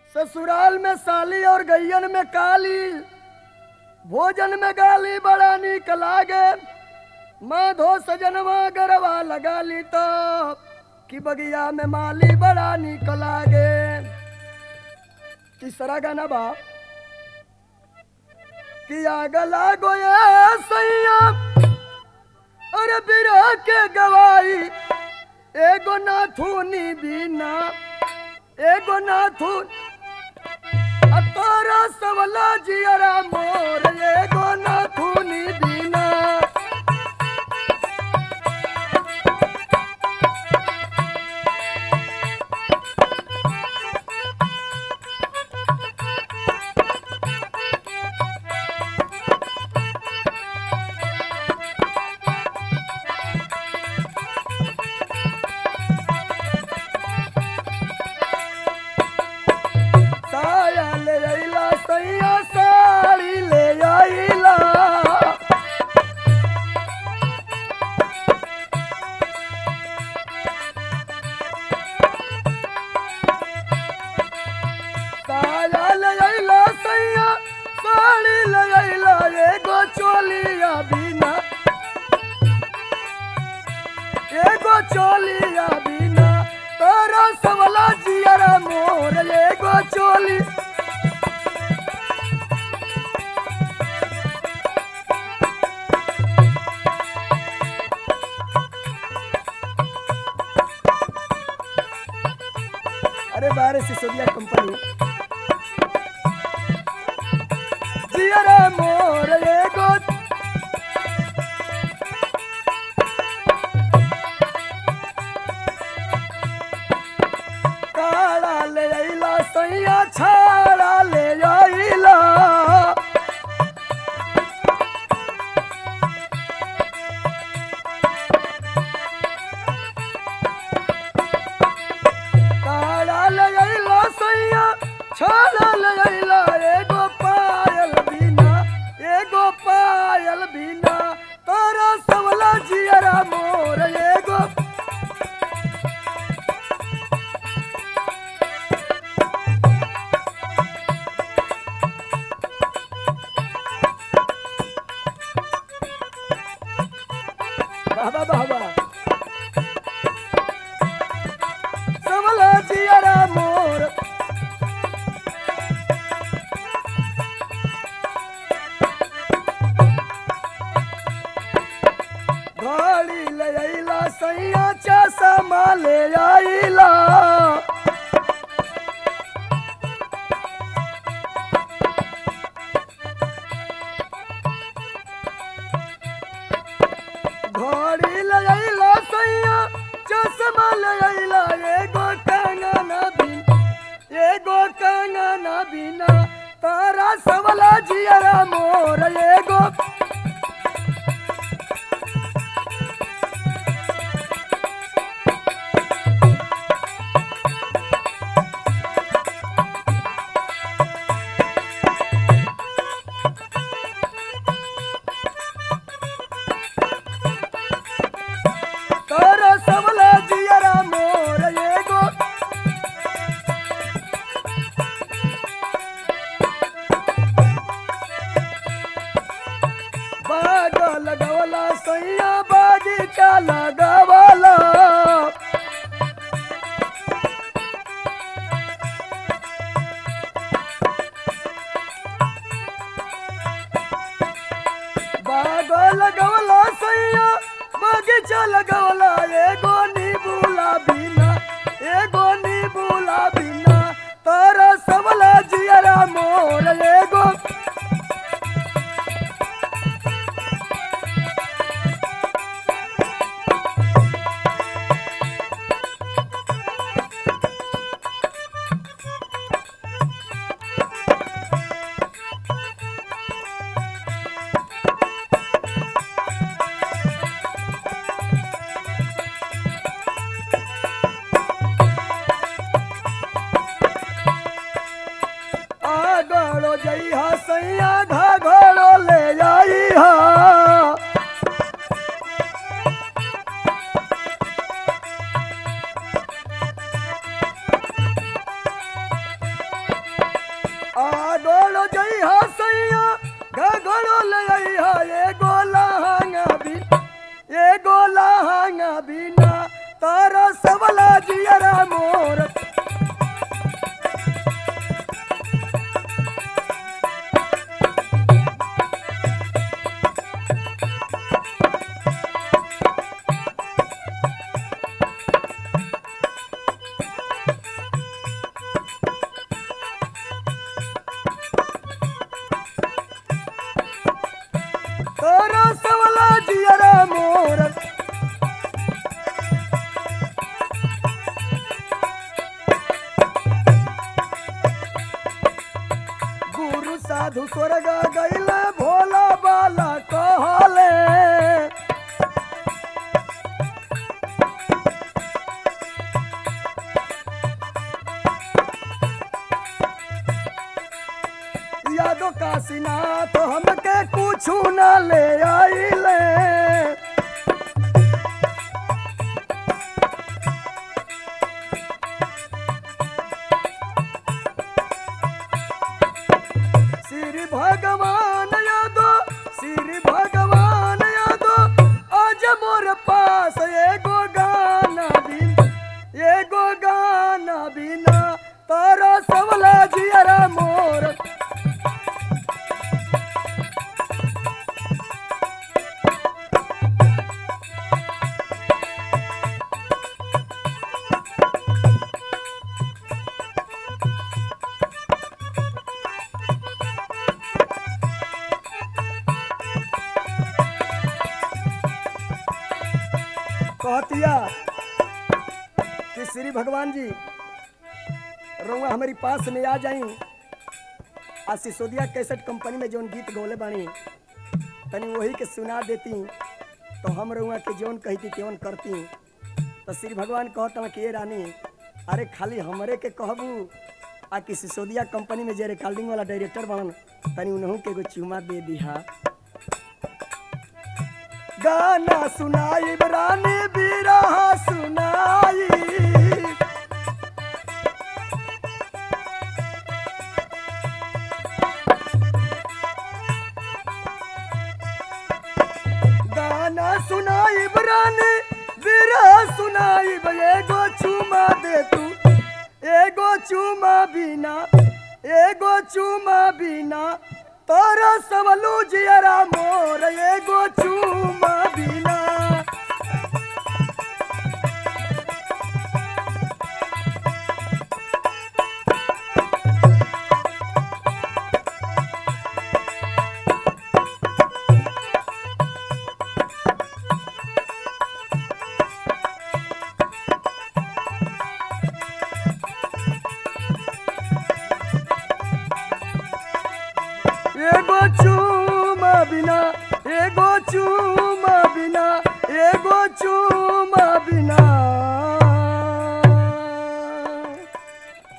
ससुराल में साली और गैयन में काली भोजन में गाली बड़ा निक लागे माधो सजनवा गरवा लगा ली तो कि बगिया में माली बड़ा निक लागे तीसरा गाना बा कि आग लागो ये सैया अरे बिरह के गवाई एगो नाथुनी बिना एगो नाथुन आ तोरा सवला जियरा मोर एगो नाथुनी बिना साया ले आइला सैया साड़ी ले आइला साया ले आइला सैया साड़ी ले आइला एगो चोलिया बिना एगो चोलिया बिना तोरा सवला जियरा मोर एगो चोली अरे बारे सिसोदिया कंपनी जियरा मोर एगो काड़ा ले आइला सैया छाड़ा ले आइला काड़ा ले आइला सैया छाड़ा ले आइला एगो पायल बिना एगो पायल बिना तोरा सवला जियरा मोर एगो बाबा बाबा सबला जियरा मोर गाड़ी ले आइला सैया चश्मा ले आइला घड़ी ले आइला सैया चश्मा ले आइला एगो कंगना बिन एगो कंगना बिना तारा सवला जियरा मोर एगो तारा सवला जियरा मोर एगो बाग लगवला सैया बागीचा लगवला बाग लगवला सैया बगीचा लगवला एगो नीबूला बिना एगो नीबूला बिना तारा सबला जियरा मोर एगो आगड़ो जइहा सैया घाघड़ो ले जाइहा अइहा सैया घघड़ो ले अइहा एगो लहंगा भी एगो लहंगा बिना तारा सबला जियरा मोर तारा सबला जियरा मोर गुरु साधु स्वर्ग गैले भोला बाला कहले यादो काशीनाथ हमके कुछ न ले आइले श्री भगवान यादो श्री भगवान यादो आज मोर पास एगो गाना बिन एगो गाना बिना तारा सबला जियरा मोर कहतिया कि श्री भगवान जी रउआ हमारी पास में आ जाई आ सिसोदिया कैसेट कंपनी में जौन गीत गौले बानी तनी वही के सुना देती तो हम रउआ के जौन कहती त्योन करती तो श्री भगवान कहता कि ये रानी अरे खाली हमरे के कहबू आ कि सिसोदिया कंपनी में जे रिकॉर्डिंग वाला डायरेक्टर बनन तनी उन्हों के एगो चुमा दे दिहा गाना सुनाई रानी बिरहा सुनाई गाना सुनाई रानी बिरहा सुनाई एगो चुमा दे तू एगो चुमा बिना एगो चुमा बिना तोरा सबलू जियरा मोर एगो चुमा बिना एगो चुमा बिना एगो चुमा